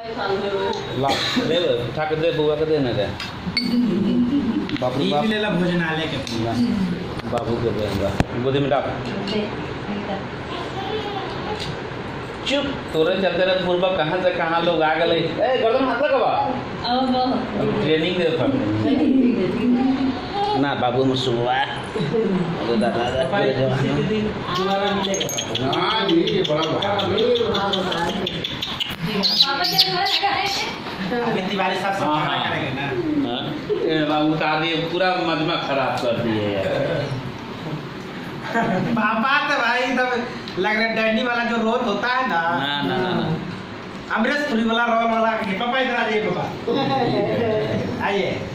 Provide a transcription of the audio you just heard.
ला दे दे उठा के दे बुआ के दे ना दे बाप रे ई बाप मिलेला भोजनालय के ना, बाबू के दे हमरा गोदी में डाल चुप तोरे चलते रहे पूर्वा कहाँ से कहाँ लोग आ गए ए गर्दन हाथ लगवा ट्रेनिंग दे था ना बाबू में सुबह अरे दादा दादा पापा इसी के दिन दोबारा मिलेगा हाँ जी ये बड़ा बड़ा अभी तिवारी साहब सब हाँ, खाना हाँ। करेंगे ना हाँ? ए, बाबू उतार दिए पूरा मजमा खराब कर दिए यार पापा तो भाई तब लग रहा है डैडी वाला जो रोल होता है ना ना ना ना ना अमरीश पुरी वाला रोल वाला पापा इधर आ जाइए पापा आइए